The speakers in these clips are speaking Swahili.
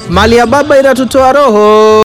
mali ya baba inatutoa roho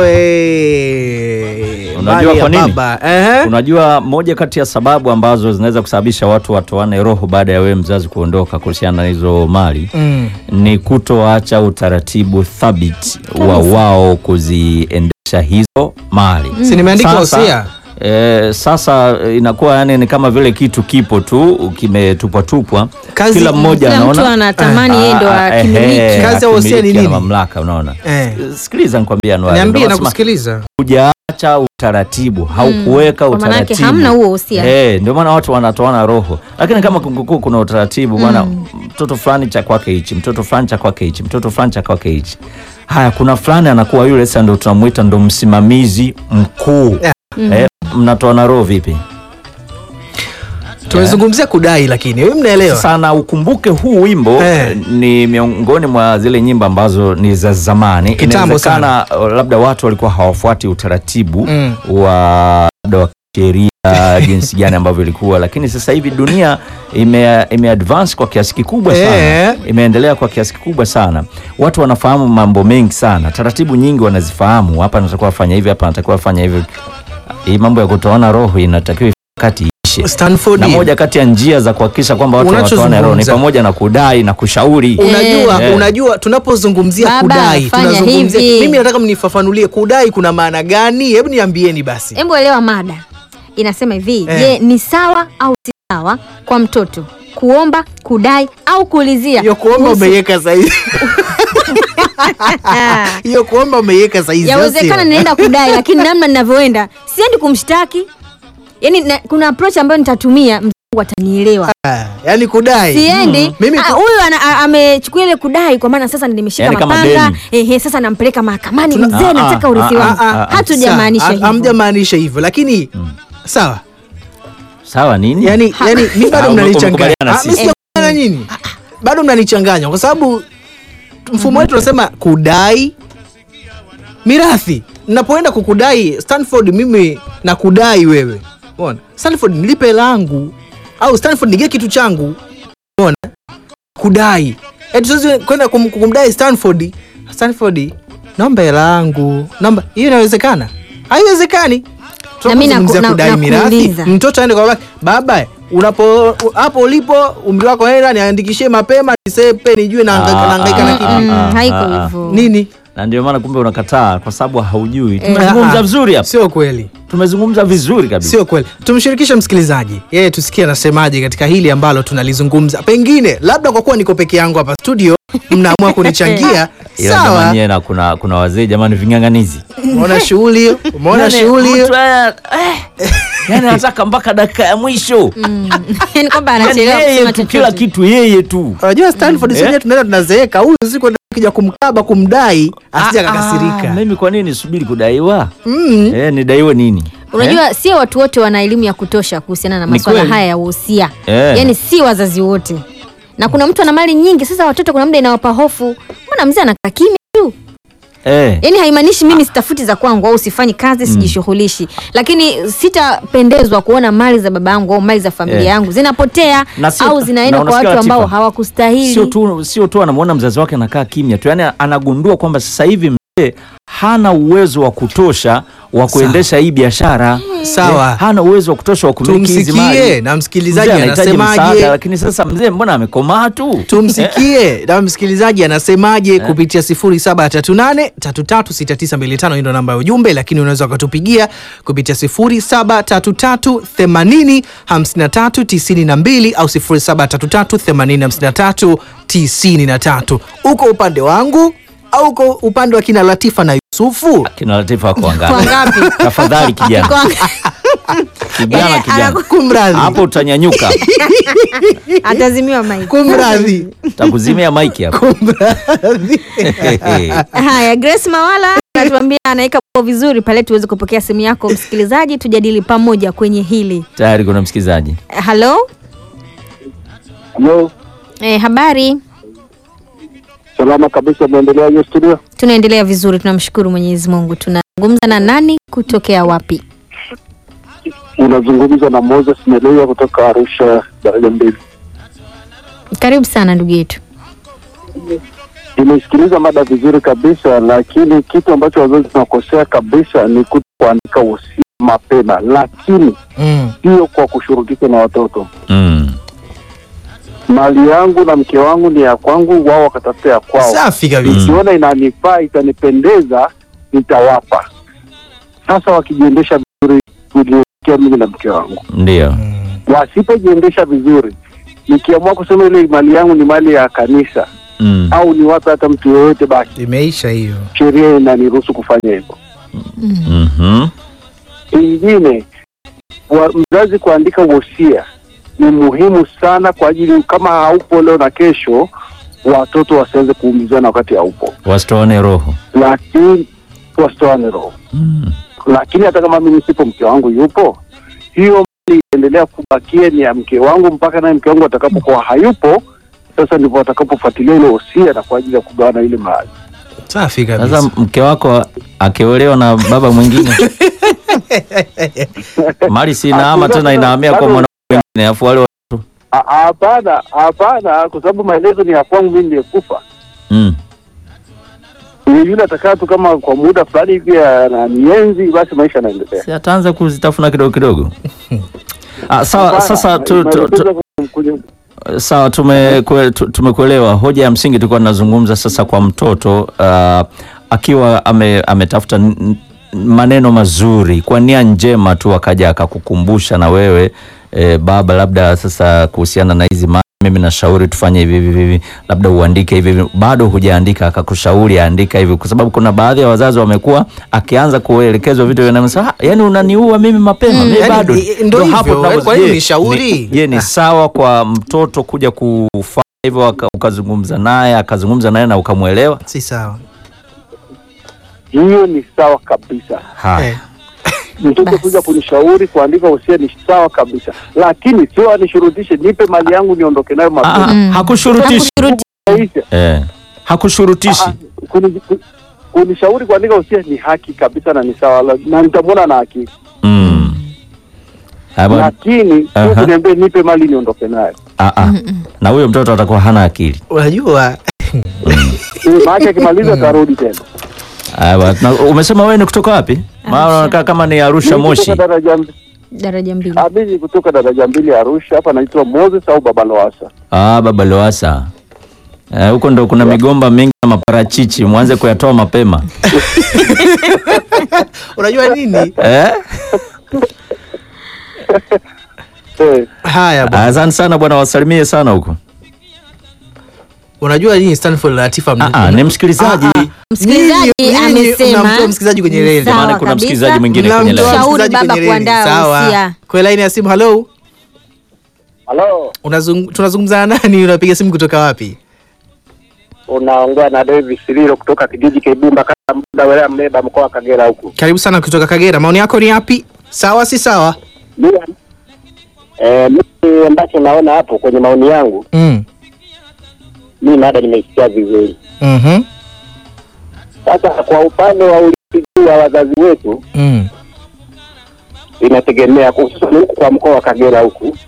eh, Unajua mali ya kwa nini? baba. Ehe. Unajua, moja kati ya sababu ambazo zinaweza kusababisha watu watoane roho baada ya wewe mzazi kuondoka kuhusiana na hizo mali Mm. ni kutoacha utaratibu thabiti wa wao kuziendesha hizo mali. Si nimeandika Sasa, wosia? Eh, sasa eh, inakuwa yani ni kama vile kitu kipo tu kimetupwatupwa, Kazi- kila mmoja Kila mtu anaona anatamani yeye ndo Ah, ah, akimiliki. ehe, Kazi ya wosia ni akimiliki, ana nini? mamlaka, unaona. Eh. Sikiliza nikwambia, Anwar, Niambie ndio na nasema, kusikiliza. hujaacha utaratibu haukuweka Kwa maana yake utaratibu hamna huo uhusia. Eh, ndio maana watu wanatoana roho, lakini kama kungekuwa kuna utaratibu bwana, mtoto fulani cha kwake hichi, mtoto fulani cha kwake hichi, mtoto fulani cha kwake hichi. Haya, kuna fulani anakuwa yule sasa, ndio tunamuita ndo msimamizi mkuu Yeah. eh, mnatoana roho vipi? Tumezungumzia kudai lakini wewe mnaelewa. Sasa na ukumbuke huu wimbo Eh. eh, ni miongoni mwa zile nyimbo ambazo ni za zamani. Kitambo Inawezekana uh, labda watu walikuwa hawafuati utaratibu Mm. wa labda wa sheria jinsi gani ambavyo ilikuwa, lakini sasa hivi dunia ime, ime advance kwa kiasi kikubwa sana Eh. imeendelea kwa kiasi kikubwa sana. Watu wanafahamu mambo mengi sana, taratibu nyingi wanazifahamu. Hapa natakiwa fanya hivi, hapa natakiwa fanya hivi. Hii mambo ya kutoana roho inatakiwa kati ishe Stanford. na moja kati ya njia za kuhakikisha kwamba watu wanatoana roho ni Unachozungumza. pamoja na kudai na kushauri. Unajua, Eh. unajua tunapozungumzia Baba, kudai fanya tunazungumzia hivi. mimi nataka mnifafanulie kudai kuna maana gani? Hebu niambieni basi. Hebu elewa mada inasema hivi Eh. je, ni sawa au si sawa kwa mtoto kuomba, kudai au kuulizia Hiyo kuomba kuhusu- umeiweka saizi. Hiyo kuomba umeiweka saizi. Yawezekana sio? naenda kudai, lakini namna ninavyoenda siendi kumshtaki. Yani na, kuna approach ambayo nitatumia mzungu atanielewa. Ah, Yaani kudai. Siendi Mimi ah, ku- huyu ana- a- amechukua ile kudai kwa maana sasa nimeshika Yani kama mapanga deni. ehe, sasa nampeleka mahakamani, Tuna- mzee, Ah, nataka ah, urithi ah, wangu. ah, ah, Hatujamaanisha Sawa, hivyo. Hamjamaanisha hivyo lakini sawa. Sawa nini? Yaani yaani mimi bado Ah, mnanichanganya. umekubaliana Ah, sisi. mimi sijakubaliana nyinyi. Bado mnanichanganya kwa sababu mfumo wetu unasema kudai mirathi. Ninapoenda kukudai Stanford, mimi nakudai wewe. Umeona? Stanford nilipe langu au Stanford nige kitu changu. Umeona? Kudai. Eti siwezi kwenda kum, kumdai Stanford. Stanford, naomba hela yangu. Naomba. Hiyo inawezekana? Haiwezekani. Na mimi naku- Tunapozungumzia na- kudai mirathi, nakuuliza. mtoto aende kwa baba, baba unapo hapo ulipo umri wako hela niandikishie mapema nisepe nijue nahangaika Ah, nahangaika na ah, kitu. ah, Mm, ah, haiko ah, ah. hivyo. Nini? Na ndio maana kumbe unakataa kwa sababu haujui. Ah, Tumezungumza ah. vizuri hapa. Sio kweli. Tumezungumza vizuri kabisa. Sio kweli. Tumshirikishe msikilizaji, yeye tusikie anasemaje katika hili ambalo tunalizungumza. Pengine labda kwa kuwa niko peke yangu hapa studio, mnaamua kunichangia. Ila Sawa. jamani yeye na kuna kuna wazee jamani ving'ang'anizi. Umeona shughuli hiyo? Umeona Yaani, shughuli hiyo? mtu, eh, eh, Yaani anataka mpaka dakika ya mwisho. Yani kwamba Yaani anachelewa yeye kusema tu kila chochote. kitu yeye tu. Unajua Stanford Eh? sisi tunaenda tunazeeka. Huyu siku kija kumkaba kumdai asije Ah, ah, akakasirika. Mimi kwa nini subiri kudaiwa? Mm. Eh, nidaiwe nini? Unajua sio watu wote wana elimu ya kutosha kuhusiana na Ni masuala kweli. haya ya uhusia. Eh. Yaani si wazazi wote. Na kuna mtu ana mali nyingi, sasa watoto kuna muda inawapa hofu. Mbona mzee anakaa kimya tu? Eh. Yaani haimaanishi mimi sitafuti za kwangu au sifanyi kazi sijishughulishi, lakini sitapendezwa kuona mali za baba yangu au mali za familia Eh. yangu zinapotea Na sio- au zinaenda na kwa unasikia watu ambao Latifa, hawakustahili. Sio tu sio tu anamwona mzazi wake anakaa kimya tu, yaani anagundua kwamba sasa hivi mzee hana uwezo wa kutosha wa kuendesha hii biashara. Sawa. Eh, hana uwezo wa kutosha wa kumiliki hizi Tumsikie mali. na msikilizaji Mzee anahitaji anasemaje. msaada, lakini sasa mzee mbona amekomaa tu? tumsikie na msikilizaji anasemaje kupitia 0738336925 hii ndo namba ya ujumbe lakini unaweza ukatupigia kupitia 0733805392 au 0733805393 uko upande wangu au uko upande wa kina Latifa na Yusufu Kina Latifa wako Kwa wangapi? ngapi? Tafadhali kijana, Kwa- kijana, Eh, kijana, anaku- kumradhi hapo utanyanyuka, Atazimiwa mic. kumradhi takuzimia maiki hapo. kumradhi Haya, Grace Mawala anatuambia anaweka mambo vizuri pale tuweze kupokea simu yako msikilizaji, tujadili pamoja kwenye hili. Tayari kuna msikilizaji. Halo, Halo, eh, habari? salama kabisa. Mwendelea hiyo studio. Tunaendelea vizuri, tunamshukuru Mwenyezi Mungu. Tunazungumza na nani kutokea wapi? Unazungumza na Moses Meleya kutoka Arusha, daraja mbili. Karibu sana ndugu yetu. Nimesikiliza mada vizuri kabisa, lakini kitu ambacho wazazi tunakosea kabisa ni kuto kuandika wosia mapema, lakini Mm. sio kwa kushurutisha na watoto. Mm. Mali yangu na mke wangu ni ya kwangu, wao wakatafuta ya kwao. Safi kabisa. Nikiona inanifaa itanipendeza, nitawapa. Sasa wakijiendesha vizuri, kulielekea mimi na mke wangu. Ndio. Wasipojiendesha vizuri, nikiamua kusema ile mali yangu ni mali ya kanisa Mm. au niwape hata mtu yoyote, basi Imeisha hiyo. sheria inaniruhusu kufanya hivyo. Mhm. Kingine, wa, mzazi kuandika wosia ni muhimu sana kwa ajili, kama haupo leo na kesho, watoto wasiweze kuumizana wakati haupo, Wasitoane roho. lakini wasitoane roho. Mm. Lakini hata kama mimi sipo, mke wangu yupo, hiyo mali itaendelea kubakia ni ya mke wangu mpaka naye mke wangu atakapokuwa hayupo. Sasa ndivyo watakapofuatilia ile wosia na kwa ajili ya kugawana ile mali. Safi kabisa. Sasa mke wako akiolewa na baba mwingine mali si inaama tena inahamia kwa mwanaume mwingine afu wale wa- Ah, Hapana, hapana, kwa sababu maelezo ni ya kwangu mimi niliyekufa. mm. Ni yule atakaa tu kama kwa muda fulani hivi ananienzi, basi maisha yanaendelea. si ataanza kuzitafuna kidogo kidogo. Ah, sawa Hapana, sasa tu, tu, tu, maelekezo kwenye- sawa tumekue- tu- tumekuelewa. Hoja ya msingi tulikuwa tunazungumza sasa kwa mtoto uh, akiwa ame, ametafuta n- n- maneno mazuri kwa nia njema tu, akaja akakukumbusha na wewe eh, baba, labda sasa kuhusiana na hizi mali, mimi nashauri tufanye hivi hivi hivi, labda uandike hivi hivi, bado hujaandika, akakushauri andika hivi, kwa sababu kuna baadhi ya wazazi wamekuwa akianza kuelekezwa vitu vinamsa, yani unaniua mimi mapema, mimi Yani, bado i- ndo hivyo, tunapo- kwa hiyo je, ni shauri. ni- Je, ni sawa kwa mtoto kuja kufanya hivyo aka- ukazungumza naye akazungumza naye na ukamwelewa? Si sawa. hiyo ni sawa kabisa. Haya. Eh. Mtoto Basi. kuja kunishauri kuandika wosia ni sawa kabisa, lakini sio anishurutishe nipe mali yangu niondoke nayo Ah, mapema. Mm. hakushurutishi Hakushuruti- Maisha. eh, hakushurutishi Ah, kuni- ku- kunishauri kuandika wosia ni haki kabisa na ni sawa, la- na nitamwona na haki, mm. Ah, bwana, lakini Aha. sio kuniambia nipe mali niondoke nayo. ah, ah. na huyo mtoto atakuwa hana akili. Unajua Eh, Maana akimaliza atarudi tena. Ah, bwana, na umesema wewe ni kutoka wapi? Maana unakaa kama ni Arusha Mimi Moshi. kutoka daraja daraja mbili. Ah, mimi kutoka daraja mbili ya Arusha hapa naitwa Moses au Baba Loasa. Ah, baba Loasa. Eh, huko ndo kuna migomba mingi na maparachichi, mwanze kuyatoa mapema. unajua nini? Eh? Eh, Haya bwana. Asante sana bwana, wasalimie sana huko. Unajua nini Stanford Latifa? Ah, ah, ni msikilizaji. Ah, ah. Msikilizaji Nyinyi- nyinyi amesema- mnamtoa msikilizaji kwenye reli. Sawa Maana kuna kabisa. msikilizaji mwingine kwenye Mnamtoa laini. Shauri msikilizaji baba kwenye reli. kuandaa Sawa. wosia. Kwa laini ya simu, hello. Halo, Unazung, tunazungumza na nani? Unapiga simu kutoka wapi? unaongea na Davis Sililo kutoka kijiji Kibumba kata muda wilaya Mleba mkoa wa Kagera huku. Karibu sana kutoka Kagera. Maoni yako ni yapi? Sawa si sawa? Mimi eh, mimi ambacho naona hapo kwenye maoni yangu, Mm. mimi mada nimeisikia vizuri. Mhm. Sasa kwa upande wa urithi wa wazazi wetu Mm. inategemea hususan huku kwa mkoa wa Kagera huku.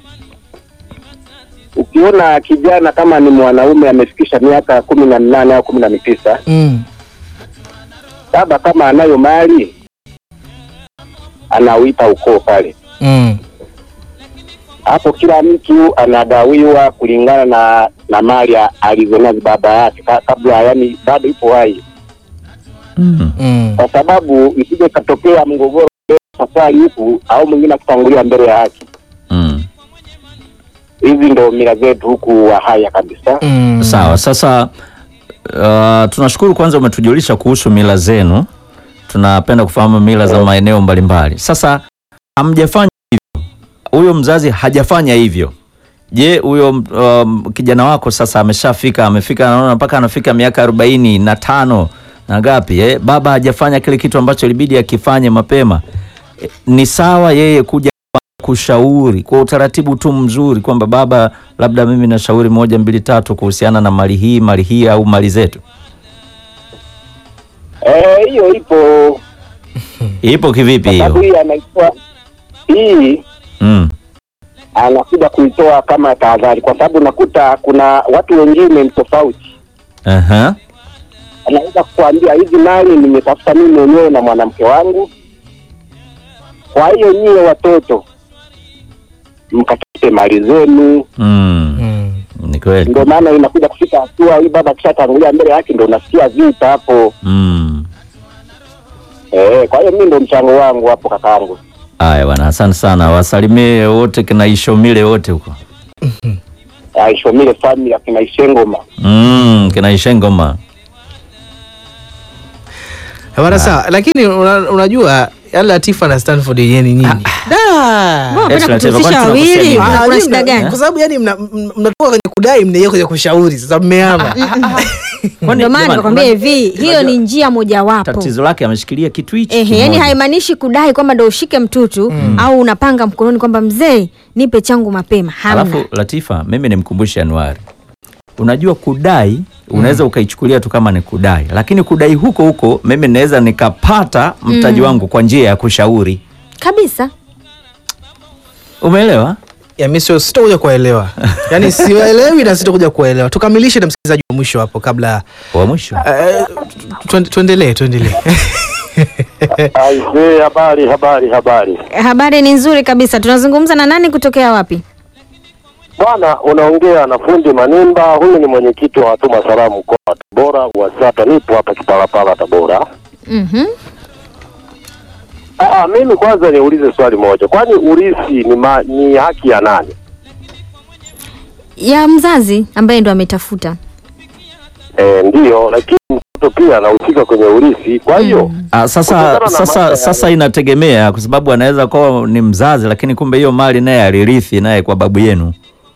Ukiona kijana kama ni mwanaume amefikisha miaka kumi na nane au kumi na tisa, Mm. baba kama anayo mali anauita ukoo pale Mm. hapo kila mtu anagawiwa kulingana na na mali a- alizonazo baba yake ka- kabla, yani bado ipo hai, Mm. Mm. kwa sababu isije katokea mgogoro safari huku au mwingine akitangulia mbele ya haki. Mm. Hizi ndo mila zetu huku wa haya kabisa. Mm. Sawa. Sasa uh, tunashukuru kwanza umetujulisha kuhusu mila zenu. Tunapenda kufahamu mila za maeneo mbalimbali. Sasa hamjafanya hivyo, huyo mzazi hajafanya hivyo. Je, huyo um, kijana wako sasa ameshafika, amefika, anaona mpaka anafika miaka arobaini na tano na ngapi eh? Baba hajafanya kile kitu ambacho ilibidi akifanye mapema. Eh, Ni sawa yeye kuja kushauri kwa utaratibu tu mzuri kwamba baba, labda mimi nashauri moja mbili tatu kuhusiana na mali hii mali hii au mali zetu. Eh, hiyo ipo Ipo kivipi kwa sababu hiyo? hii anaitoa hii Mm. anakuja kuitoa kama tahadhari, kwa sababu nakuta kuna watu wengine ni tofauti Aha. anaweza kukuambia hizi mali nimetafuta mimi mwenyewe na mwanamke wangu. Kwa hiyo nyie watoto mkatafute mali zenu. Mm. Mm. Ni kweli. Ndio maana inakuja kufika hatua hii, baba akishatangulia mbele yake ndio unasikia vita hapo. Mm. Eh, kwa hiyo mimi ndio mchango wangu hapo kakaangu. Haya bwana, asante sana. Wasalimie wote kina Ishomile wote huko. Aishomile family akina Ishengoma. Mm, kina Ishengoma. Bwana sawa, lakini una, unajua yale Latifa na Stanford yenyewe ni nini? Da. Mbona Yes, unapenda Latifa, kutuhusisha kwani wawili? tunakusema Kuna- Ah, Kuna nyinyi shida mna- gani? Kwa sababu yani mna- m- mnatoka kwenye kudai mnaingia kwenye kushauri. Sasa mmehama. Kwani Ndio maana jamani, nikakwambia una- hivi, hiyo unajua ni njia mojawapo. tatizo lake ameshikilia kitu hichi. Ehe, yani kimoja. haimaanishi kudai kwamba ndo ushike mtutu au unapanga mkononi kwamba mzee nipe changu mapema. Hamna. Alafu Latifa, mimi nimkumbushe Anuari, unajua kudai unaweza ukaichukulia tu kama ni kudai, lakini kudai huko huko mimi naweza nikapata mtaji wangu kwa njia ya kushauri. Kabisa. Umeelewa? Ya mimi sio sitakuja kuelewa. Yaani siwaelewi na sitakuja kuelewa. Tukamilishe na msikilizaji wa mwisho hapo kabla Wa mwisho eh, tuende- tuendelee tuendelee. Aisee, habari habari habari. Habari ni nzuri kabisa. Tunazungumza na nani kutokea wapi? Bwana, unaongea na fundi Manimba. Huyu ni mwenyekiti wa watuma salamu mkoa wa Tabora WASATA. Nipo hapa Kipalapala, Tabora. Mhm. Ah, mimi kwanza niulize swali moja, kwani urithi ni, ma, ni haki ya nani? Ya mzazi ambaye ndo ametafuta. E, ndiyo, lakini mtoto pia anahusika kwenye urithi. Kwa hiyo Ah, sasa Kutokana na sasa mambo ya- sasa inategemea kwa sababu anaweza kuwa ni mzazi lakini kumbe hiyo mali naye alirithi naye kwa babu yenu,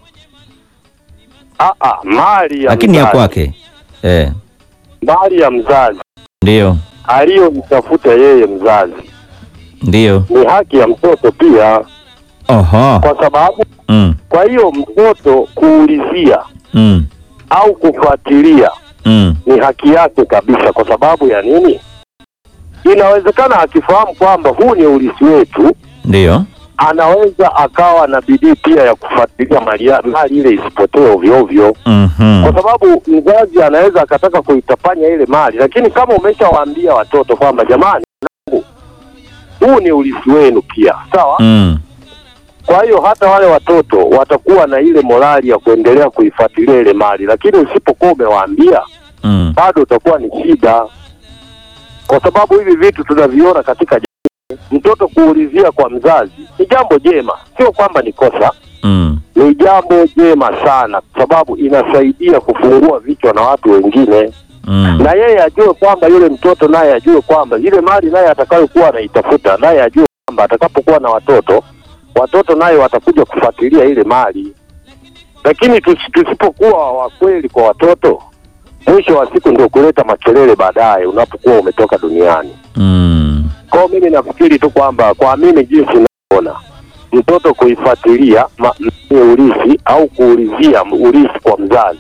ah, ah, mali ya lakini ya mzazi, kwake eh, mali ya mzazi ndio aliyomtafuta yeye mzazi ndio. ni haki ya mtoto pia, Oho. kwa sababu Mm, kwa hiyo mtoto kuulizia mm, au kufuatilia mm, ni haki yake kabisa. Kwa sababu ya nini? Inawezekana akifahamu kwamba huu ni urithi wetu, ndio. anaweza akawa na bidii pia ya kufuatilia mali ya- mali ile isipotee ovyo ovyo, Mhm. kwa sababu mzazi anaweza akataka kuitapanya ile mali, lakini kama umeshawaambia watoto kwamba jamani, wanangu, huu ni urithi wenu pia, sawa. Mm, Kwa hiyo hata wale watoto watakuwa na ile morali ya kuendelea kuifuatilia ile mali, lakini usipokuwa umewaambia mm, bado utakuwa ni shida, kwa sababu hivi vitu tunaviona katika jamii. Mtoto kuulizia kwa mzazi ni jambo jema, sio kwamba ni kosa, mm, ni jambo jema sana, kwa sababu inasaidia kufungua vichwa na watu wengine, mm. na yeye ajue kwamba yule mtoto naye ajue kwamba ile mali naye atakayokuwa anaitafuta naye ajue kwamba atakapokuwa na watoto, watoto naye watakuja kufuatilia ile mali. Lakini tusi- tusipokuwa wa kweli kwa watoto, mwisho wa siku ndio kuleta makelele baadaye unapokuwa umetoka duniani. Mm. Kwa hiyo mimi nafikiri tu kwamba kwa mimi jinsi naona mtoto kuifuatilia ma- m- urithi au kuulizia m- urithi kwa mzazi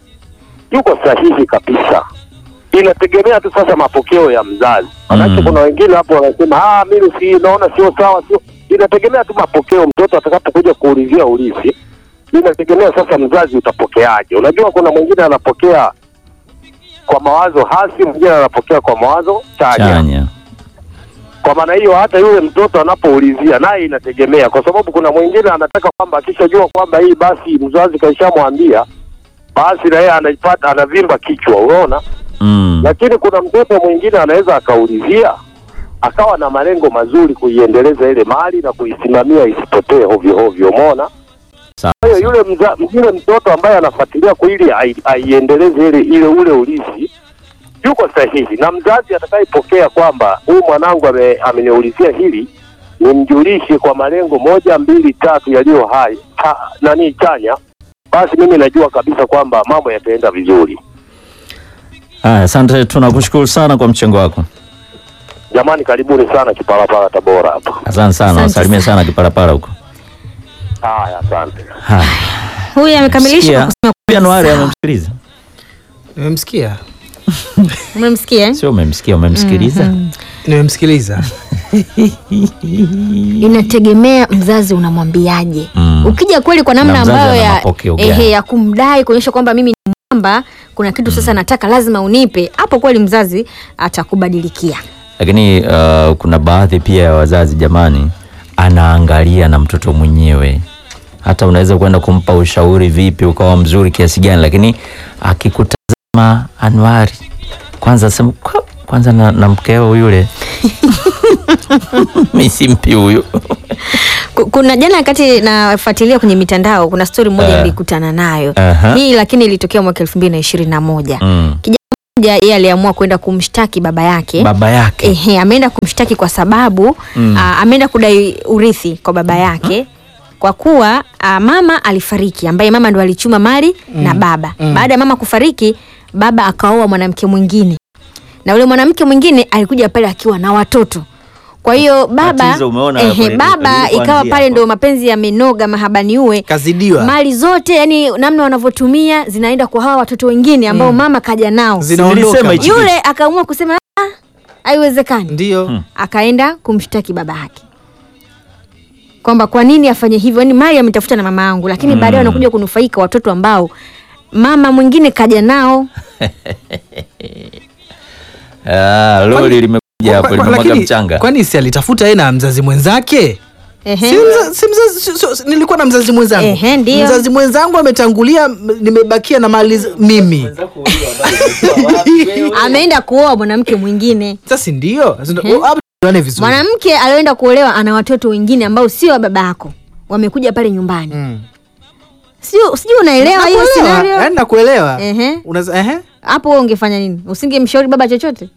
yuko sahihi kabisa. Inategemea tu sasa mapokeo ya mzazi, manake Mm. kuna wengine hapo wanasema ah, mimi si naona sio sawa, sio. Inategemea tu mapokeo, mtoto atakapokuja kuulizia urithi, inategemea sasa mzazi utapokeaje. Unajua, kuna mwingine anapokea kwa mawazo hasi, mwingine anapokea kwa mawazo chanya. Chanya. Kwa maana hiyo hata yule mtoto anapoulizia naye inategemea, kwa sababu kuna mwingine anataka kwamba akishajua kwamba hii basi mzazi kaishamwambia, basi na yeye anaipata anavimba kichwa, unaona. Mm. Lakini kuna mtoto mwingine anaweza akaulizia akawa na malengo mazuri kuiendeleza ile mali na kuisimamia isipotee hovyo hovyo, umeona. Sawa. Kwa hiyo yule mza, yule mtoto ambaye anafuatilia kwa ili ai- aiendeleze ile ile ule urithi yuko sahihi, na mzazi atakayepokea kwamba huyu mwanangu ame, ameniulizia hili nimjulishe kwa malengo moja mbili tatu yaliyo hai ha, nani chanya, basi mimi najua kabisa kwamba mambo yataenda vizuri. Haya, asante, tunakushukuru sana kwa mchango wako. Jamani, karibuni sana Kipalapala Tabora hapa. Asante sana, Asante wasalimie sana Kipalapala huko. Haya, asante. Haya. Huyu amekamilisha Sikia. kwa kusema Pia Anuari sawa. amemsikiliza. Nimemsikia, Umemsikia? eh? Sio umemsikia, umemsikiliza. nimemsikiliza. Inategemea mzazi unamwambiaje. Mm. Ukija kweli kwa namna Na mzazi ambayo ana ya, mapokeo gani? ehe, ya kumdai kuonyesha kwamba mimi ni mwamba kuna kitu sasa nataka lazima unipe, hapo kweli mzazi atakubadilikia. lakini uh, kuna baadhi pia ya wazazi jamani, anaangalia na mtoto mwenyewe. Hata unaweza kwenda kumpa ushauri vipi ukawa mzuri kiasi gani, lakini akikutazama Anwari, kwanza sema "Kwa- kwanza na, na mkeo yule mi simpi huyu Ku- Kuna jana wakati nafuatilia kwenye mitandao, kuna stori moja Eh. nilikutana nayo Aha. hii, lakini ilitokea mwaka elfu mbili na ishirini na moja. mm. Kijana mmoja yeye aliamua kwenda kumshtaki baba yake baba yake Ehe, ameenda kumshtaki kwa sababu Mm. ah, ameenda kudai urithi kwa baba yake kwa kuwa ah, mama alifariki, ambaye mama ndo alichuma mali na baba. Baada ya mama kufariki, baba akaoa mwanamke mwingine, na yule mwanamke mwingine alikuja pale akiwa na watoto. Kwa hiyo baba Tatizo umeona hapo ehe, nili- baba nilipoanzia ikawa pale hapo. ndo mapenzi yamenoga, mahabani uwe kazidiwa mali zote, yani namna wanavyotumia zinaenda kwa hawa watoto wengine ambao mama kaja nao. zinaondoka Nilisema hichi- Yule akaamua kusema "Ah, haiwezekani ndio Hmm. akaenda kumshtaki baba yake kwamba kwa nini afanye hivyo, yani mali ametafuta na mama yangu, lakini baadaye wanakuja kunufaika watoto ambao mama mwingine kaja nao. Ah, lori limekuja hapo Kwa- kwa- limemwaga lakini, mchanga kwani si alitafuta yeye na mzazi mwenzake Ehe. si mza, si mzazi, si, si, si, nilikuwa na mzazi mwenzangu Ehe, ndio. mzazi mwenzangu ametangulia m- nimebakia na mali z- mimi Ameenda kuoa mwanamke mwingine. sasa ndio hapo tuone vizuri Mwanamke alioenda kuolewa ana watoto wengine ambao sio wa baba yako, wamekuja pale nyumbani. Mm. Sio, sijui unaelewa hiyo Nakuelewa, scenario yaani nakuelewa Ehe. Unaza- ehe. hapo. Wewe ungefanya nini? Usingemshauri baba chochote?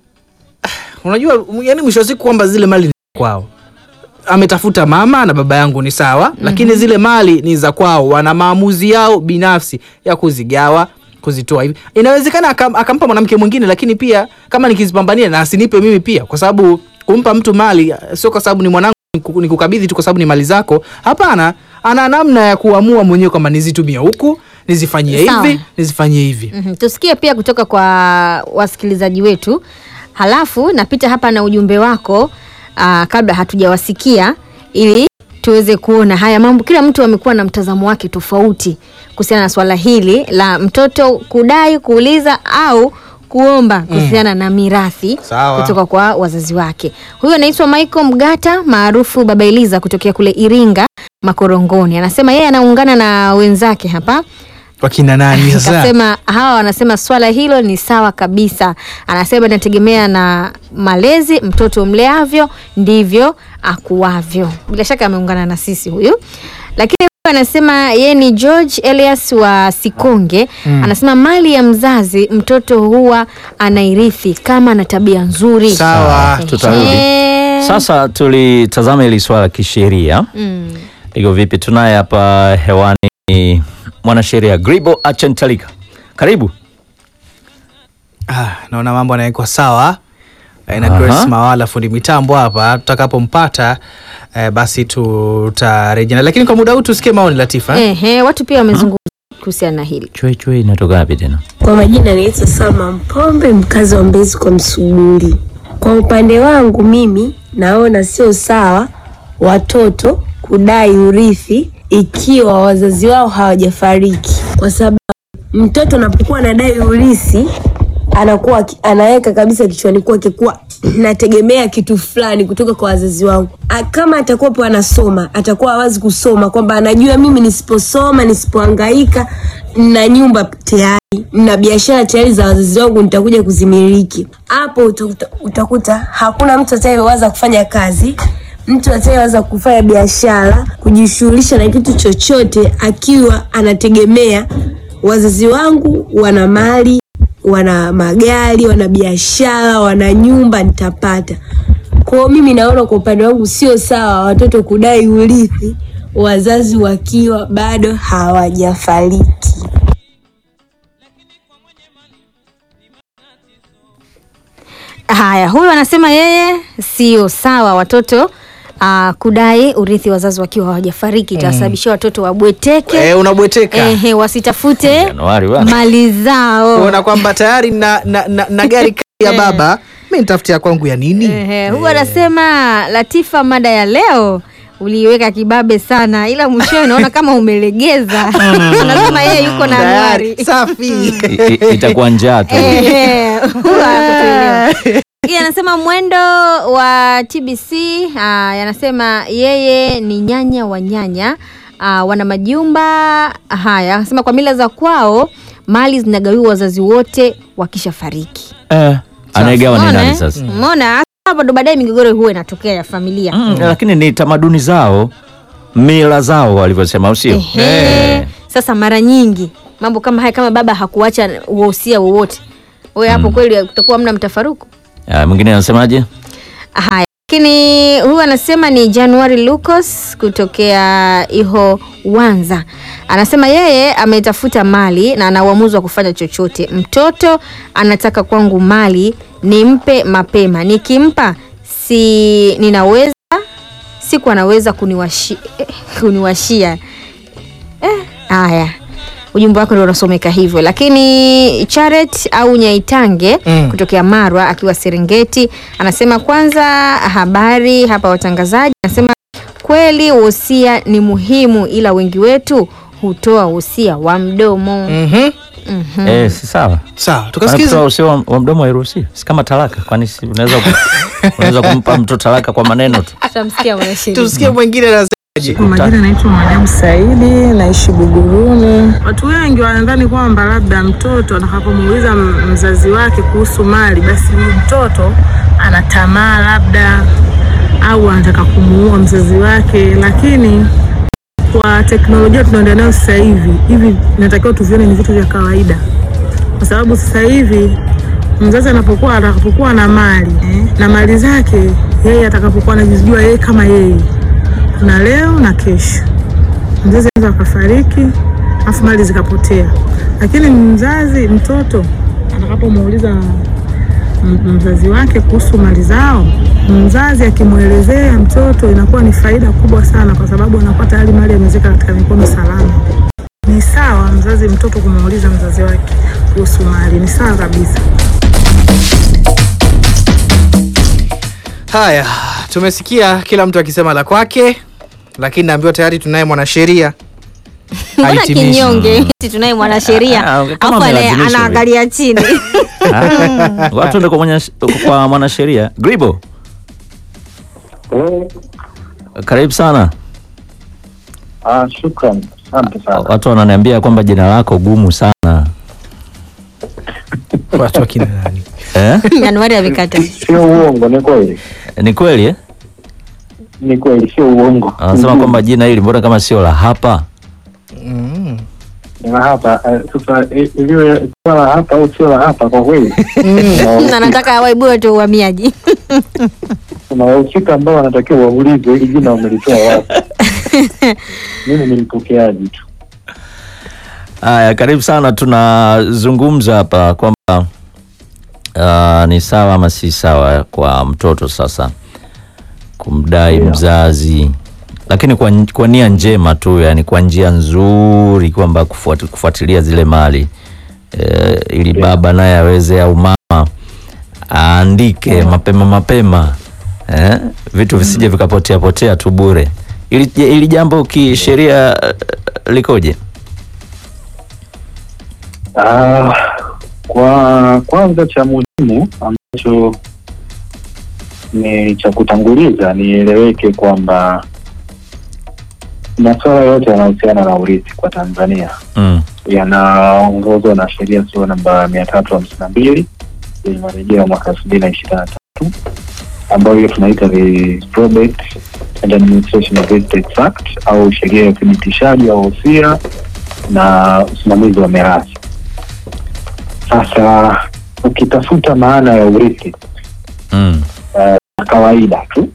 unajua yani mwisho wa siku kwamba zile mali ni kwao ametafuta mama na baba yangu ni sawa lakini zile mali ni za kwao wana maamuzi yao binafsi ya kuzigawa kuzitoa hivi inawezekana akam, akampa mwanamke mwingine lakini pia kama nikizipambania na asinipe mimi pia kwa sababu kumpa mtu mali eh, sio kwa sababu ni mwanangu niku- nikukabidhi tu kwa sababu ni mali zako hapana ana namna ya kuamua mwenyewe kwamba nizitumie huku nizifanyie Sawa. hivi nizifanyie hivi Mhm, tusikie pia kutoka kwa wasikilizaji wetu, halafu napita hapa na ujumbe wako aa, kabla hatujawasikia ili tuweze kuona haya mambo. Kila mtu amekuwa na mtazamo wake tofauti kuhusiana na swala hili la mtoto kudai, kuuliza au kuomba kuhusiana na mirathi Sawa. kutoka kwa wazazi wake. Huyu anaitwa Michael Mgata maarufu Baba Eliza kutokea kule Iringa Makorongoni, anasema yeye anaungana na wenzake hapa wakina nani sasa Akasema hawa wanasema swala hilo ni sawa kabisa. Anasema inategemea na malezi, mtoto mleavyo ndivyo akuavyo. Bila shaka ameungana na sisi huyu, lakini huyu anasema yeye ni George Elias wa Sikonge. Anasema mali ya mzazi mtoto huwa anairithi kama ana tabia nzuri. sawa Ehe. tutarudi sasa tulitazama hili swala kisheria Mm. liko vipi tunaye hapa hewani mwanasheria gribo achentalika karibu Ah, naona mambo yanawekwa sawa Eh, na Aha. Grace Mawala fundi mitambo hapa. Tutakapompata eh, basi tutarejea, lakini kwa muda huu tusikie maoni Latifa. Ehe, watu pia wamezungumza kuhusiana na hili. chwe chwe inatoka wapi tena Kwa majina naitwa Salma Mpombe, mkazi wa Mbezi kwa Msuguri. Kwa upande wangu mimi naona sio sawa watoto kudai urithi ikiwa wazazi wao hawajafariki, kwa sababu mtoto anapokuwa anadai urithi anakuwa aki- anaweka kabisa kichwani kwake kuwa nategemea kitu fulani kutoka kwa wazazi wangu. A- Kama atakuwapo anasoma, atakuwa hawazi kusoma, kwamba anajua mimi nisiposoma, nisipohangaika na nyumba tayari na biashara tayari za wazazi wangu nitakuja kuzimiliki. Hapo utakuta, utakuta hakuna mtu atayeweza kufanya kazi mtu atayeweza kufanya biashara, kujishughulisha na kitu chochote akiwa anategemea wazazi wangu wana mali, wana magari, wana biashara, wana nyumba, nitapata. Kwa hiyo mimi naona kwa upande wangu sio sawa watoto kudai urithi wazazi wakiwa bado hawajafariki. Haya, huyu anasema yeye sio sawa watoto uh, kudai urithi wazazi wakiwa hawajafariki, itasababishia watoto wabweteke Eh, unabweteka ehe, wasitafute Januari bwana. mali zao. kuona kwamba tayari na, na, na, na gari kali ya baba mi nitafutia kwangu ya nini? Ehe, huyu anasema Latifa, mada ya leo uliiweka kibabe sana, ila mwishowe naona kama umelegeza. Unasema yeye yuko na Tayari, Anuari. safi I- i- itakuwa njaa tu Eh, huwa hakutuelewa. Hii anasema mwendo wa TBC ah, yanasema yeye ni nyanya wa nyanya ah, wana majumba haya. Anasema kwa mila za kwao mali zinagawiwa wazazi wote wakishafariki. eh, anayegawa ni Umeona, nani eh? sasa Umeona hapo ndo baadaye migogoro huwa inatokea ya familia. mm, lakini ni tamaduni zao mila zao walivyosema au sio Ehe. Sasa mara nyingi mambo kama haya, kama baba hakuacha uhosia wowote, wewe hapo kweli kutakuwa mna mtafaruku. Ah, mwingine anasemaje Haya, lakini huyu anasema ni January Lucas kutokea Iho Wanza. Anasema yeye ametafuta mali na ana uamuzi wa kufanya chochote. Mtoto anataka kwangu mali nimpe mapema, nikimpa si ninaweza siku anaweza kuniwashi, eh, kuniwashia Eh, haya ujumbe wako ndio unasomeka hivyo, lakini Charet au Nyaitange Mm. kutokea Marwa akiwa Serengeti anasema kwanza, habari hapa watangazaji. Anasema kweli wosia ni muhimu, ila wengi wetu hutoa wosia wa mdomo. Mhm. Mhm. eh, si sawa sawa Maana tukasikiza kutoa usio wa, wa mdomo hairuhusiwi si kama talaka kwani si unaweza ku, unaweza kumpa mtu talaka kwa maneno tu Tutamsikia mwanasheria. tusikie mwingine anasemaje Kwa majina naitwa Mariamu Saidi, naishi Buguruni. Watu wengi wanadhani kwamba labda mtoto atakapomuuliza m- mzazi wake kuhusu mali, basi huyu mtoto ana tamaa labda au anataka kumuua mzazi wake, lakini kwa teknolojia tunaenda nayo sasa hivi hivi, inatakiwa tuvione ni vitu vya kawaida, kwa sababu sasa hivi mzazi anapokuwa atakapokuwa na mali eh, na mali zake yeye atakapokuwa anajijua yeye kama yeye kuna leo na kesho. Mzazi anaweza akafariki afu mali zikapotea, lakini mzazi mtoto atakapomuuliza m- mzazi wake kuhusu mali zao, mzazi akimwelezea mtoto inakuwa ni faida kubwa sana, kwa sababu anakuwa tayari mali amezeka katika mikono salama. Ni sawa mzazi mtoto kumuuliza mzazi wake kuhusu mali, ni sawa kabisa. haya tumesikia kila mtu akisema la kwake lakini naambiwa tayari tunaye mwanasheria Mbona Ahitimishe. kinyonge? Eti tunaye mwanasheria Ah, kama afu ana- amelazimishwa anaangalia chini. Ah, watu ndio kwa mwenye- kwa mwanasheria gribo karibu sana Ah, shukran, asante sana. watu wananiambia kwamba jina lako gumu sana watu wakina nani Eh? Januari amekata. Sio uongo, ni kweli, ni kweli eh? ni kweli, sio uongo. anasema kwamba jina hili mbona kama sio la hapa mm. na hapa eh, sasa eh, iliwe swala hapa au sio la hapa, kwa kweli Na nataka waibue tu uhamiaji. kuna wahusika ambao wanatakiwa waulizwe hili jina wamelitoa wapi. Mimi ni mpokeaji tu. haya karibu sana tunazungumza hapa kwamba uh, ni sawa ama si sawa kwa mtoto sasa kumdai Yeah. mzazi lakini kwa, kwa nia njema tu yani kwa njia nzuri kwamba kufuati, kufuatilia zile mali e, ili Yeah. baba naye aweze au mama aandike mapema mapema eh, vitu visije vikapotea potea tu bure ili, ili jambo kisheria eh, likoje Ah, kwa kwanza cha muhimu ambacho ni cha kutanguliza nieleweke kwamba masuala yote yanahusiana na urithi kwa Tanzania mm. yanaongozwa na sheria sura namba mia tatu hamsini na mbili yenye marejeo ya mwaka elfu mbili na ishirini na tatu ambayo hiyo tunaita the Probate and Administration of Estates Act au sheria ya uthibitishaji wa wosia na usimamizi wa mirathi. Sasa ukitafuta maana ya urithi Mm. na kawaida tu,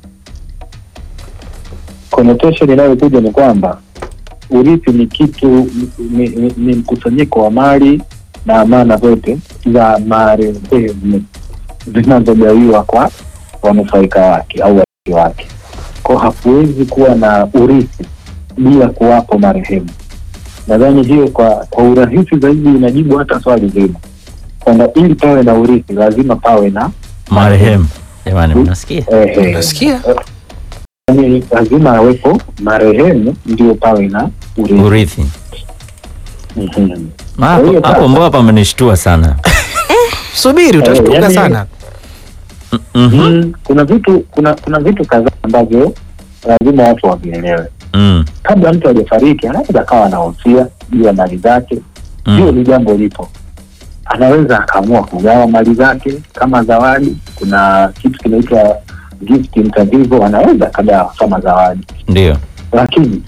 connotation inayokuja ni kwamba urithi ni kitu ni, ni, ni mkusanyiko wa mali na amana zote za marehemu zinazogawiwa kwa wanufaika wake au warithi wake. Kwa hakuwezi kuwa na urithi bila kuwapo marehemu. Nadhani hiyo kwa kwa urahisi zaidi inajibu hata swali zima kwamba ili pawe na urithi lazima pawe na marehemu jamani mnasikia ehe, Unasikia? yani lazima awepo marehemu ndio pawe na urithi. urithi Mhm. hapo hiyo hapo sasa- mbona pamenishtua sana subiri utashtuka yani- sana Mhm. Mm, kuna vitu kuna kuna vitu kadhaa ambavyo lazima watu wavielewe Mm. kabla mtu hajafariki anaweza akawa anahosia juu ya mali zake Mm. hiyo ni jambo lipo anaweza akaamua kugawa mali zake kama zawadi kuna kitu kinaitwa gift inter vivo anaweza akagawa kama zawadi ndio lakini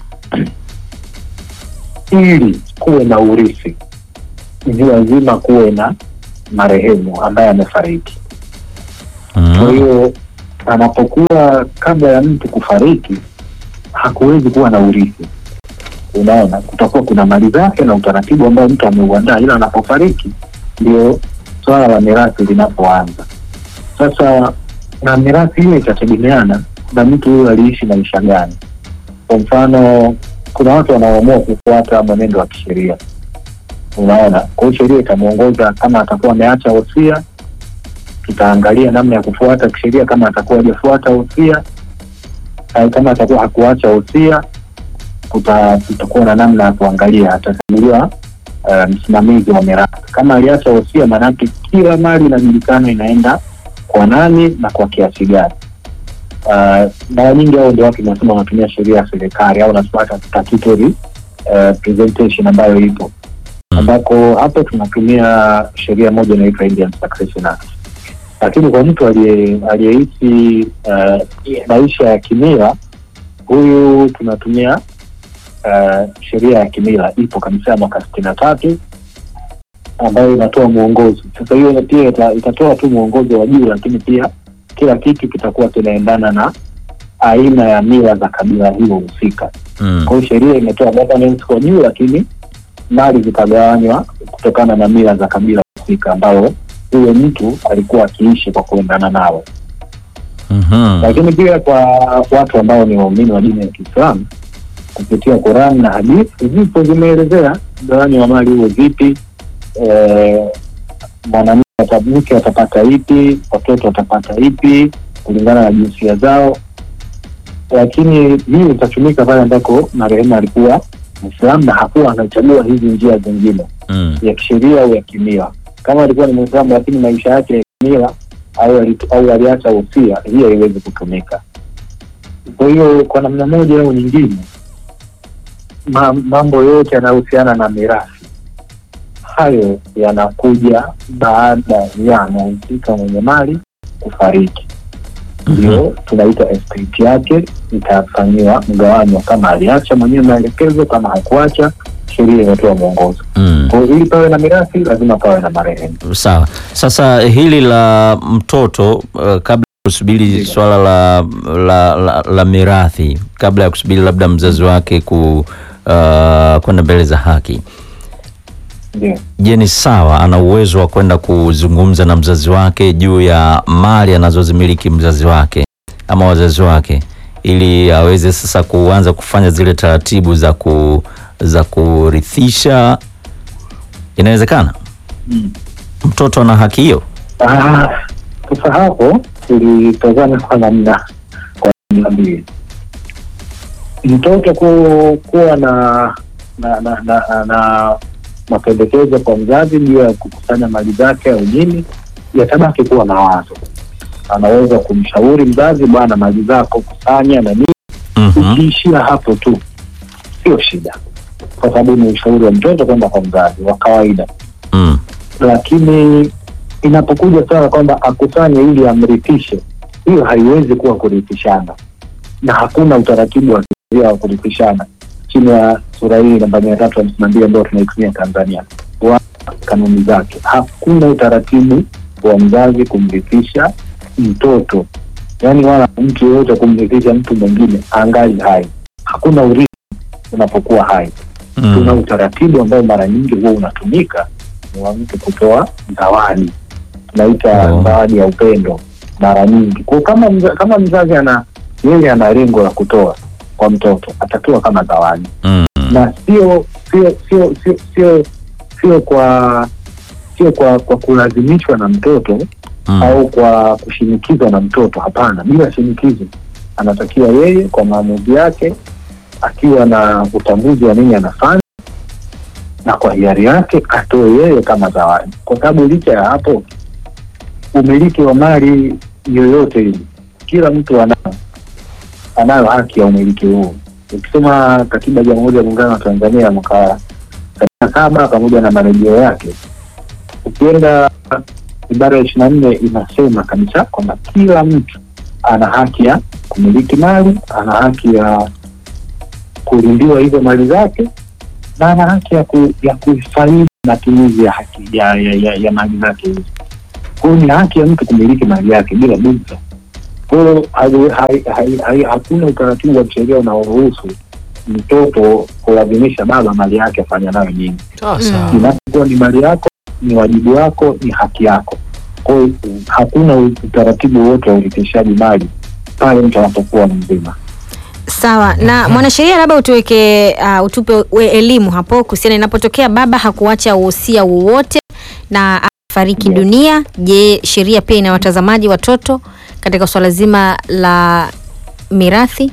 ili kuwe na urithi ni lazima kuwe na marehemu ambaye amefariki kwa Mm. hiyo anapokuwa kabla ya mtu kufariki hakuwezi kuwa na urithi unaona kutakuwa kuna mali zake na utaratibu ambao mtu ameuandaa ila anapofariki ndio swala la mirathi linapoanza sasa na mirathi hiyo itategemeana na mtu huyo aliishi maisha gani kwa mfano kuna watu wanaoamua kufuata mwenendo wa kisheria unaona kwa hiyo sheria itamwongoza kama atakuwa ameacha wosia tutaangalia namna ya kufuata kisheria kama atakuwa hajafuata wosia au kama atakuwa hakuacha wosia kuta- kutakuwa na namna ya kuangalia atachaguliwa uh, msimamizi wa mirathi kama aliacha wosia maanake kila mali inajulikana inaenda kwa nani na kwa kiasi gani uh, mara nyingi hao ndio watu nasema wanatumia sheria ya serikali au nafuata statutory uh, presentation ambayo ipo ambako hapo tunatumia sheria moja inaitwa Indian Succession Act lakini kwa mtu aliye- aliyeishi uh, maisha ya kimila huyu tunatumia uh, sheria ya kimila ipo kabisa ya mwaka sitini na tatu ambayo inatoa mwongozo sasa hiyo pia ita, itatoa tu mwongozo wa juu lakini pia kila kitu kitakuwa kinaendana na aina ya mila za kabila hilo husika Mm. kwa hiyo sheria imetoa governance kwa juu lakini mali zikagawanywa kutokana na mila za kabila husika ambao huyo mtu alikuwa akiishi kwa kuendana nao Mhm. lakini pia kwa watu ambao ni waumini wa dini ya kiislamu kupitia Quran na hadithi zipo zimeelezea mgawanyo wa mali huo vipi eh, mwanamke ata- mke atapata ipi watoto watapata ipi kulingana na jinsia zao lakini hii itatumika pale ambako marehemu alikuwa mwislamu na hakuwa anachagua hizi njia zingine Mm. ya kisheria au ya kimila kama alikuwa ni mwislamu lakini maisha yake ya kimila au ali- au aliacha usia hii haiwezi kutumika kwa hiyo kwa namna moja au nyingine ma, mambo yote yanayohusiana na mirathi hayo yanakuja baada ya mhusika mwenye mali kufariki ndio tunaita estate yake itafanyiwa mgawanyo kama aliacha mwenyewe maelekezo kama hakuacha sheria imetoa mwongozo Mm. kwa hiyo ili pawe na mirathi lazima pawe na marehemu Sawa. Sasa hili la mtoto uh, kabla ya kusubiri swala la, la, la, la mirathi, kabla ya kusubiri labda mzazi wake ku uh, kwenda mbele za haki, ndio je, ni sawa, ana uwezo wa kwenda kuzungumza na mzazi wake juu ya mali anazozimiliki mzazi wake ama wazazi wake, ili aweze sasa kuanza kufanya zile taratibu za ku za kurithisha? Inawezekana mtoto ana haki hiyo? Ah, sasa hapo tulitazama kwa namna kwa namna mbili mtoto ku, kuwa na na na, na, na mapendekezo kwa mzazi juu ya kukusanya mali zake au nini yatabaki kuwa mawazo anaweza kumshauri mzazi bwana mali zako kusanya na nini Mhm. ukiishia hapo tu sio shida kwa sababu ni ushauri wa mtoto kwenda kwa mzazi wa kawaida Mm. lakini inapokuja swala kwamba akusanye ili amrithishe, hiyo haiwezi kuwa kurithishana, na hakuna utaratibu wa kisheria wa kurithishana chini ya sura hii namba mia tatu hamsini na mbili ambayo tunaitumia Tanzania wa kanuni zake. Hakuna utaratibu wa mzazi kumrithisha mtoto, yaani wala mtu yeyote kumrithisha mtu mwingine angali hai. Hakuna urithi unapokuwa hai tuna Mm. utaratibu ambao mara nyingi huwa unatumika ni wa mtu kutoa zawadi tunaita Oh. zawadi ya upendo mara nyingi kwa kama mza, kama mzazi ana yeye ana lengo la kutoa kwa mtoto atatoa kama zawadi Mm. na sio sio sio sio sio sio kwa sio kwa kwa kulazimishwa na mtoto Mm. au kwa kushinikizwa na mtoto hapana bila shinikizo anatakiwa yeye kwa maamuzi yake akiwa na utambuzi wa nini anafanya na kwa hiari yake atoe yeye kama zawadi, kwa sababu licha ya hapo, umiliki wa mali yoyote ile, kila mtu anao anayo haki ya umiliki huo. Ukisoma katiba ya Jamhuri ya Muungano wa Tanzania mwaka sabini na saba pamoja na marejeo yake, ukienda ibara ya ishirini na nne inasema kabisa kwamba kila mtu ana haki ya kumiliki mali, ana haki ya kulindiwa hizo mali zake na ana haki ya, ku, ya kufaidi matumizi ya haki ya, ya, ya, ya mali zake hizo. Kwa hiyo ni haki ya mtu kumiliki mali yake bila bughudha. Kwa hiyo hai- hai- hai- hai- hakuna utaratibu wa kisheria unaoruhusu mtoto kulazimisha baba mali yake afanya nayo nyingi. Sawa sawa. Inapokuwa ni mali yako, ni wajibu wako, ni haki yako. Kwa hiyo hakuna utaratibu wote wa urithishaji mali pale mtu anapokuwa mzima. Sawa. Na mwanasheria, labda utuweke uh, utupe we- elimu hapo kuhusiana inapotokea baba hakuacha uhosia wowote na afariki Yeah. dunia. Je, sheria pia ina watazamaji watoto katika swala zima la mirathi?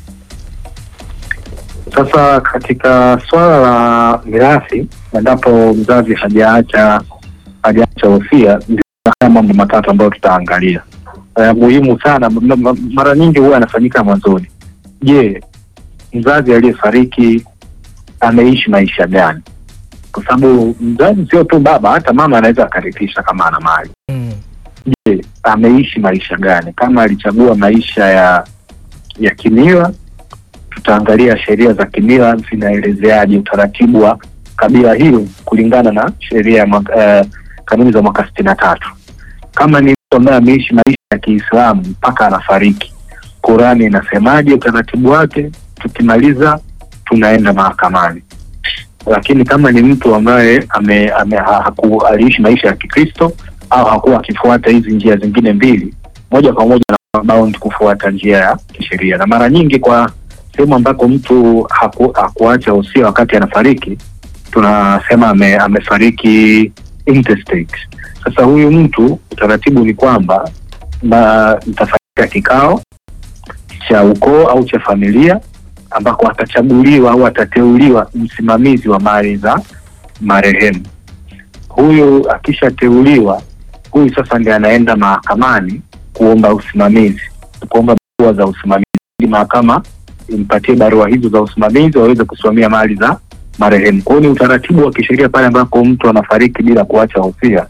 Sasa katika swala la mirathi, endapo mzazi hajaacha hajaacha wosia, ndio haya mambo matatu ambayo tutaangalia uh, muhimu sana. m- m- Mara nyingi huwa yanafanyika mwanzoni. Je, mzazi aliyefariki ameishi maisha gani? Kwa sababu mzazi sio tu baba, hata mama anaweza akarithisha kama ana mali. Mm. Je, ameishi maisha gani? Kama alichagua maisha ya ya kimila, tutaangalia sheria za kimila zinaelezeaje utaratibu wa kabila hilo kulingana na sheria ya mwaka- eh, kanuni za mwaka sitini na tatu. Kama ni mtu ambaye ameishi maisha ya Kiislamu mpaka anafariki, Qurani inasemaje utaratibu wake? Tukimaliza tunaenda mahakamani. Lakini kama ni mtu ambaye ame, ame, ha- haku, aliishi maisha ya Kikristo au hakuwa akifuata hizi njia zingine mbili, moja kwa moja na bound kufuata njia ya kisheria, na mara nyingi kwa sehemu ambako mtu haku, hakuacha usia wakati anafariki, tunasema ame, amefariki intestate. Sasa huyu mtu utaratibu ni kwamba na itafanyika kikao cha ukoo au cha familia ambako atachaguliwa au atateuliwa msimamizi wa mali za marehemu. Huyu akishateuliwa, huyu sasa ndiye anaenda mahakamani kuomba usimamizi, kuomba barua za usimamizi ili mahakama impatie barua hizo za usimamizi waweze kusimamia mali za marehemu. Kwa hiyo ni utaratibu wa kisheria pale ambako mtu anafariki bila kuacha wosia,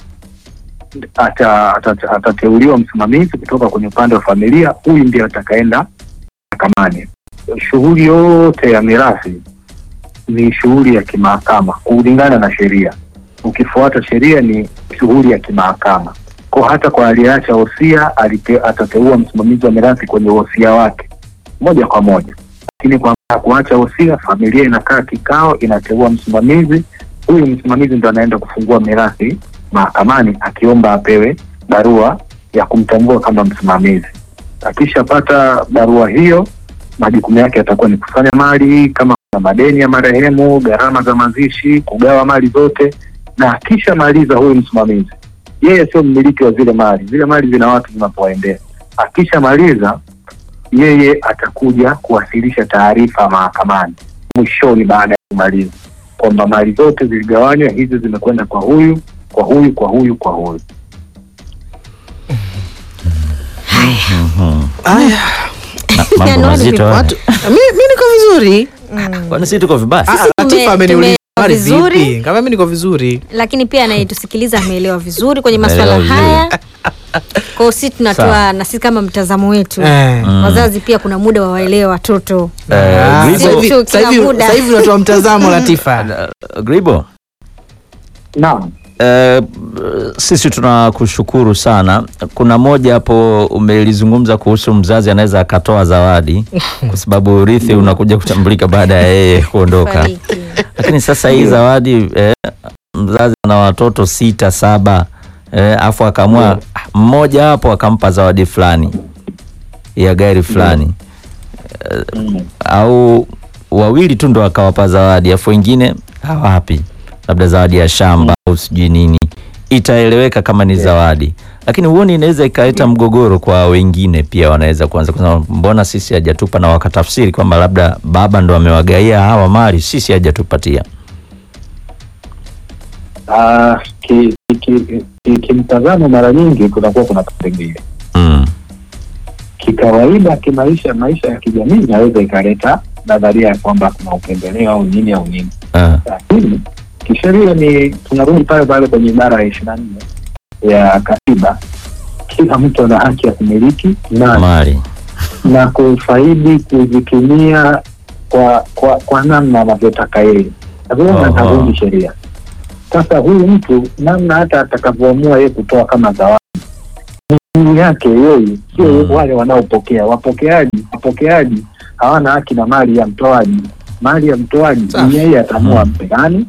ata- ata- atateuliwa msimamizi kutoka kwenye upande wa familia. Huyu ndiye atakaenda mahakamani. Shughuli yote ya mirathi ni shughuli ya kimahakama kulingana na sheria. Ukifuata sheria ni shughuli ya kimahakama. Kwa hata kwa aliyeacha wosia alite- atateua msimamizi wa mirathi kwenye wosia wake moja kwa moja, lakini kwa kuacha wosia, familia inakaa kikao, inateua msimamizi. Huyu msimamizi ndo anaenda kufungua mirathi mahakamani, akiomba apewe barua ya kumtambua kama msimamizi. Akishapata barua hiyo, majukumu yake yatakuwa ni kusanya mali, kama kuna madeni ya marehemu, gharama za mazishi, kugawa mali zote, na akishamaliza huyu msimamizi, yeye sio mmiliki wa zile mali, zile mali zina watu zinapoendea. Akishamaliza yeye atakuja kuwasilisha taarifa mahakamani mwishoni, baada ya kumaliza kwamba mali zote ziligawanywa, hizi zimekwenda kwa huyu, kwa huyu, kwa huyu, kwa huyu. Aya, mambo Yaani mazito haya. watu mi, mi niko vizuri. Kwani si tuko vibaya? Ah, tume- Latifa ameniuliza tume- habari vizuri. vipi? Kama mi niko vizuri. lakini pia anayetusikiliza ameelewa vizuri kwenye masuala Ameelewa haya. Kwa hiyo sisi tunatoa Sawa. na sisi kama mtazamo wetu Eh. wazazi pia kuna muda wawaelewe watoto. Eh, Ah, Gribo- sasa hivi- Sio sasa kila hivi- muda. sasa hivi unatoa mtazamo Latifa. Eh, Gribo, Naam. eh, sisi tunakushukuru sana. Kuna moja hapo umelizungumza kuhusu mzazi anaweza akatoa zawadi kwa sababu urithi unakuja kutambulika baada ya yeye kuondoka. Fariki. Lakini sasa hii zawadi eh, mzazi ana watoto sita saba, eh, afu akaamua mmoja hapo akampa zawadi fulani ya gari fulani Mm. au wawili tu ndo akawapa zawadi, afu wengine hawapi, labda zawadi ya shamba au sijui nini, itaeleweka kama ni zawadi. lakini huoni inaweza ikaleta mgogoro kwa wengine pia, wanaweza kuanza kusema mbona sisi hajatupa, na wakatafsiri kwamba labda baba ndo amewagaia hawa mali, sisi hajatupatia. Ah, ki- ki- ki- ki- kimtazamo mara nyingi kunakuwa kuna vipengele Mm. kikawaida, kimaisha, maisha ya kijamii inaweza ikaleta nadharia ya kwamba kuna upendeleo au nini au nini, Ah. lakini kisheria ni tunarudi pale pale kwenye ibara ya ishirini na nne ya katiba. Kila mtu ana haki ya kumiliki mali mali na kufaidi kuzitumia kwa kwa, kwa namna anavyotaka yeye, Aha. lazima atarudi sheria. Sasa huyu mtu namna hata atakavyoamua yeye kutoa kama zawadi ni juu yake yeye, sio Mm. wale wanaopokea. Wapokeaji wapokeaji hawana haki na mali ya mtoaji. Mali ya mtoaji Safi. ni yeye ataamua Mm. mpe nani